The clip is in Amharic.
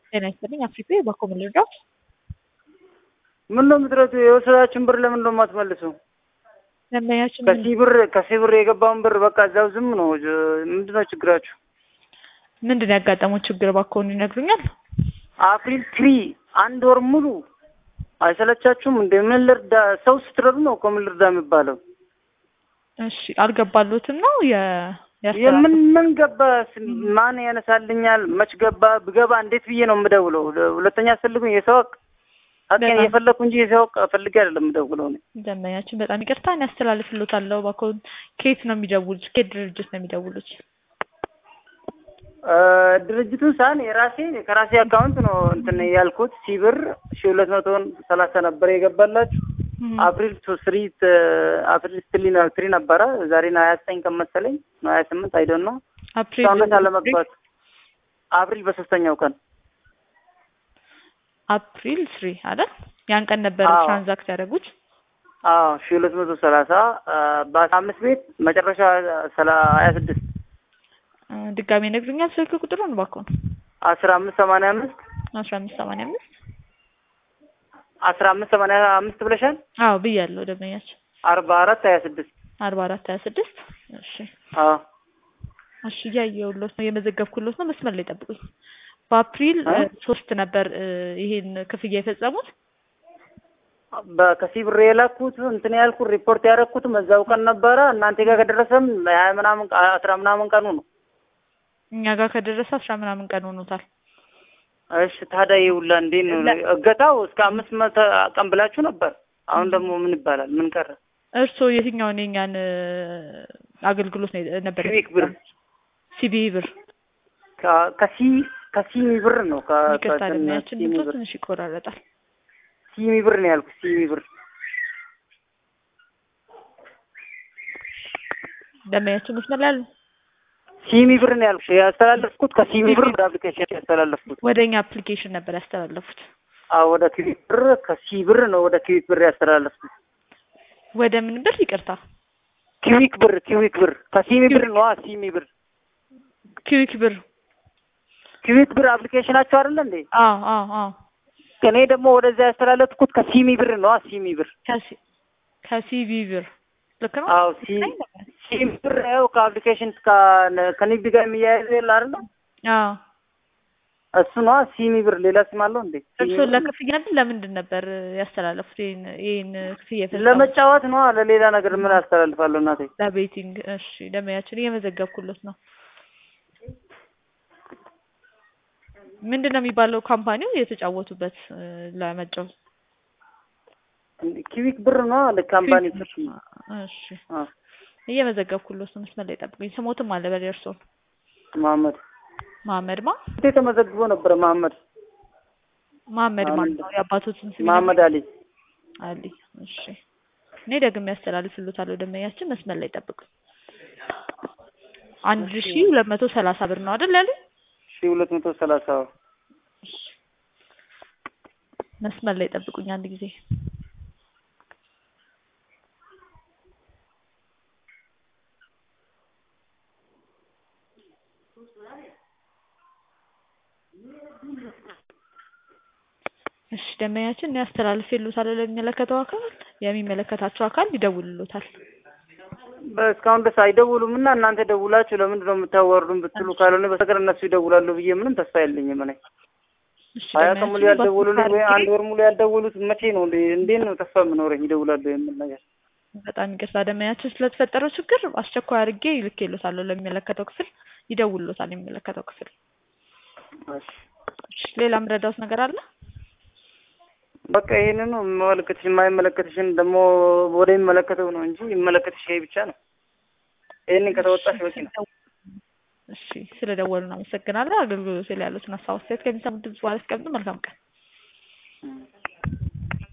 ጤና ይስጥልኝ። አፍሪካ በኮም ልርዳት? ምን ነው የምትረቱ? የወሰዳችን ብር ለምን ነው የማትመልሱ? ደንበኛችን ከዚህ ብር ከዚህ ብር የገባውን ብር በቃ እዛው ዝም ነው። ምንድን ነው ችግራችሁ? ምንድን ነው ያጋጠመው ችግር? እባክዎን ይነግሩኛል? አፕሪል ትሪ አንድ ወር ሙሉ አይሰለቻችሁም? እንደ ምን ልርዳ? ሰው ስትረዱ ነው እኮ ምን ልርዳ የሚባለው። እሺ አልገባሉትም ነው የ የምን ምን ገባ? ማን ያነሳልኛል? መች ገባ? ብገባ እንዴት ብዬ ነው የምደውለው? ሁለተኛ አስፈልጉኝ የሰው ሀቅ ሀቄን እየፈለግኩ እንጂ የሰው ሀቅ ፈልጌ አይደለም የምደውለው። እኔ ደንበኛችን በጣም ይቅርታ እኔ አስተላልፍልዎታለሁ። እባክዎን ከየት ነው የሚደውሉት? ከየት ድርጅት ነው የሚደውሉት? ድርጅቱን ሳን የራሴ ከራሴ አካውንት ነው እንትን ያልኩት ሲብር ሺ ሁለት መቶን ሰላሳ ነበር የገባላችሁ አፕሪል ቱ ስሪ አፕሪል ትሪ ትሪ ነበረ ዛሬ ነው ሀያ ዘጠኝ ቀን መሰለኝ ነው ሀያ ስምንት አይዶን ነው አፕሪል እስካሁን አለመግባት አፕሪል በሶስተኛው ቀን አፕሪል ስሪ አይደል? ያን ቀን ነበር አዎ። ትራንዛክት ያደረጉት። አዎ ሺ ሁለት መቶ ሰላሳ በአስራ አምስት ቤት መጨረሻ ሰላ ሀያ ስድስት እ ድጋሜ ይነግሩኛል ስልክ ቁጥሩን እባክዎን? አስራ አምስት ሰማንያ አምስት አስራ አምስት ሰማንያ አምስት አስራ አምስት ሰማንያ አምስት ብለሻል። አዎ ብያለሁ ደንበኛችን አርባ አራት ሀያ ስድስት አርባ አራት ሀያ ስድስት እሺ አዎ እሺ እያየሁሎት ነው የመዘገብኩሎት ነው መስመር ላይ ጠብቁኝ በአፕሪል እ? እ ሶስት ነበር እ ይሄን ክፍያ የፈጸሙት በከሲ ብር የላኩት እንትን ያልኩት ሪፖርት ያደረኩትም እዛው ቀን ነበረ። እናንተ ጋር ከደረሰም ሀያ ምናምን ቀ- አስራ ምናምን ቀኑ ነው። እኛ ጋር ከደረሰ አስራ ምናምን ቀን ሆኖታል እሺ ታዲያ ይውላ እንዴት ነው ለ- እገታው? እስከ አምስት መቶ ቀን ብላችሁ ነበር። አሁን ደግሞ ምን ይባላል? ምን ቀረ? እርስዎ የትኛውን የኛን እ አገልግሎት ነው የ- ነበር ሲቪክ ብር ሲቢ ብር ከ- ከሲ ከሲሚ ብር ነው ከ- ይቅርታ ከእንትን ደንበኛችን ሲሚ ድምፆ ብር ትንሽ ይቆራረጣል ሲሚ ብር ነው ያልኩት። ሲሚ ብር ደንበኛችን መስመር ላይ አሉ ሲሚ ብር ነው ያልኩት። ያስተላለፍኩት ከሲሚ ብር ወደ አፕሊኬሽን ያስተላለፍኩት። ወደ እኛ አፕሊኬሽን ነበር ያስተላለፉት አዎ ወደ ክዊክ ብር ከሲ ብር ነው ወደ ክዊክ ብር ያስተላለፍኩት። ወደ ምን ብር ይቅርታ ኪዊክ ብር ኪዊክ ብር ከሲሚ ብር ነው ሲሚ ብር ኪዊክ ብር ኪዊክ ብር አፕሊኬሽናቸው አይደለ እንዴ? አዎ አዎ አዎ እኔ ደግሞ ወደዛ ያስተላለፍኩት ከሲሚ ብር ነው ሲሚ ብር ከሲ- ከሲቢ ብር ልክ ነው አዎ ሲ ሲሚ ብር ያው ከአፕሊኬሽን ከ- ከንግድ ጋር የሚያያዝ የለ አይደለ? አዎ እሱ ነው ሲሚ ብር። ሌላ ስም አለው እንዴ? ሲሚ እርስዎ ብር? ለክፍያ ነበር ለምንድን ነበር ያስተላለፉት ይሄን ይሄን ክፍያ የፈጸሙት? ለመጫወት ነው። ለሌላ ነገር ምን አስተላልፋለሁ እናቴ? ለቤቲንግ እሺ ደንበኛችን እየመዘገብኩለት ነው ምንድን ነው የሚባለው ካምፓኒው የተጫወቱበት እ ለመጫወት ኪዊክ ብር ነው ለካምፓኒ ኪዊክ ብር። እሺ አ እየመዘገብኩለት ነው መስመር ላይ ጠብቁኝ ስሞትም አለ በል የእርስዎን መሐመድ መሀመድ ማ እንዴ ተመዘግቦ ነበረ። መሐመድ መሀመድ አሁን ማለት ነው የአባቶትን ስም መሐመድ አሊ አሊ እሺ እኔ ደግሜ ያስተላልፍልዎታለሁ ደንበኛችን መስመር ላይ ጠብቁኝ አንድ ሺ ሁለት መቶ ሰላሳ ብር ነው አይደል ያሉኝ ሺ ሁለት መቶ ሰላሳ እሺ መስመር ላይ ጠብቁኝ አንድ ጊዜ እሺ ደንበኛችን እኔ አስተላልፌልዎታለሁ ለሚመለከተው አካል የሚመለከታቸው አካል ይደውልልዎታል እስካሁን ድረስ አይደውሉም እና እናንተ ደውላችሁ ለምንድን ነው የምታዋርዱን ብትሉ ካልሆነ በስተቀር እነሱ ይደውላሉ ብዬ ምንም ተስፋ የለኝም። እኔ እሺ ሀያ ቀን ሙሉ ደንበኛችን ያልደወሉልኝ ወይ በስልክ አንድ ወር ሙሉ ያልደወሉት መቼ ነው እንዴ? እንዴት ነው ተስፋ የምኖረኝ ይደውላሉ የምል ነገር? በጣም ይቅርታ ደንበኛችን ስለተፈጠረው ችግር አስቸኳይ አድርጌ ልኬልዎታለሁ ለሚመለከተው ክፍል ይደውልልዎታል የሚመለከተው ክፍል እሺ እሺ ሌላ የምረዳዎት ነገር አለ በቃ ይሄንን ነው የሚመለከትሽ። የማይመለከትሽን ደግሞ ወደ የሚመለከተው ነው እንጂ የሚመለከትሽ ይሄ ብቻ ነው። ይሄንን ከተወጣሽ በቂ ነው። እሺ ስለደወሉ አመሰግናለሁ አገልግሎት ላይ ያሉትን ሀሳብ አስተያየት ከሚሰሙት ድምጽ በኋላ ያስቀምጡ መልካም ቀን እም።